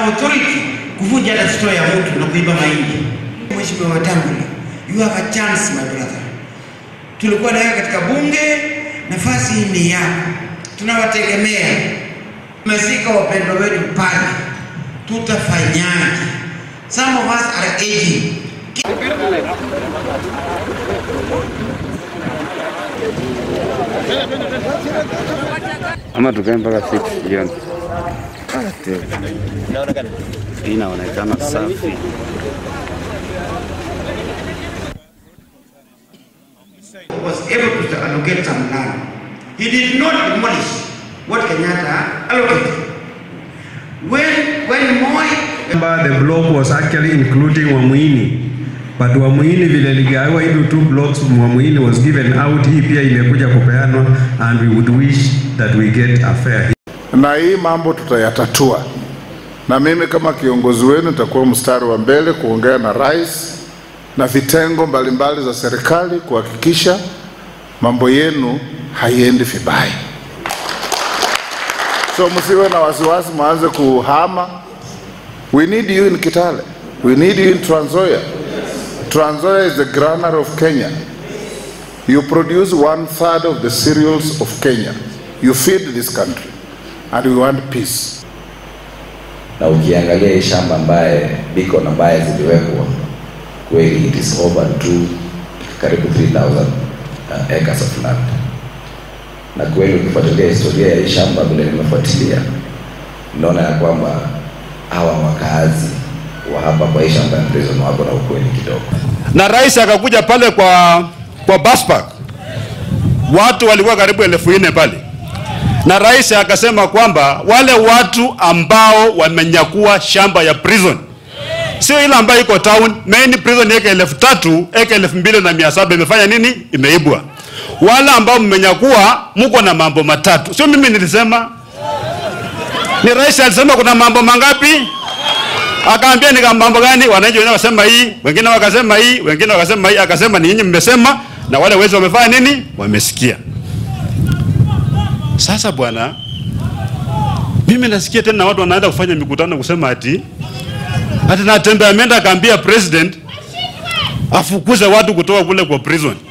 authority kuvunja hata store ya mtu na kuiba mahindi. Mheshimiwa Wetangula, you have a chance my brother. Tulikuwa nawe katika bunge, nafasi hii ni yako, tunawategemea. Tumefika wapendwa wetu pale, tutafanyaje? Some of us are aging. ama tukae mpaka 6 jioni. Hii inaonekana safi. was able to allocate some land. He did not demolish what Kenyatta allocated. When, when Moi Remember the block was actually including Wamuini. But Wamuini vile ligawa into two blocks, Wamuini was given out, hii pia imekuja kupeanwa and we would wish that we get a fair na hii mambo tutayatatua, na mimi kama kiongozi wenu nitakuwa mstari wa mbele kuongea na rais na vitengo mbalimbali za serikali kuhakikisha mambo yenu haiendi vibaya. So msiwe na wasiwasi, mwanze kuhama. We need you in Kitale. We need you in Trans Nzoia. Trans Nzoia is the granary of Kenya. You produce one third of the cereals of Kenya. You feed this country and we want peace. na ukiangalia hii shamba ambaye biko na ambaye ziliwekwa kweli it is over to karibu 3000 uh, acres of land na kweli ukifuatilia historia ya hii shamba vile nimefuatilia naona ya kwamba hawa wakaazi wa hapa kwa hii shamba ya prison wako na ukweli kidogo na rais akakuja pale kwa kwa bus park, watu walikuwa karibu elfu nne pale, na rais akasema kwamba wale watu ambao wamenyakua shamba ya prison sio ile ambayo iko town main prison eka elfu tatu eka elfu mbili na mia saba imefanya nini? Imeibwa. Wale ambao mmenyakua mko na mambo matatu, sio mimi nilisema, ni rais alisema. Kuna mambo mangapi? Akaambia ni mambo gani? Wananchi wengine wakasema hii, wengine wakasema hii, wengine wakasema hii. Akasema ni nyinyi mmesema, na wale wezi wamefanya nini? Wamesikia. Sasa bwana, mimi nasikia tena watu wanaenda kufanya mikutano kusema ati ati Natembeya ameenda akaambia president afukuze watu kutoka kule kwa prison.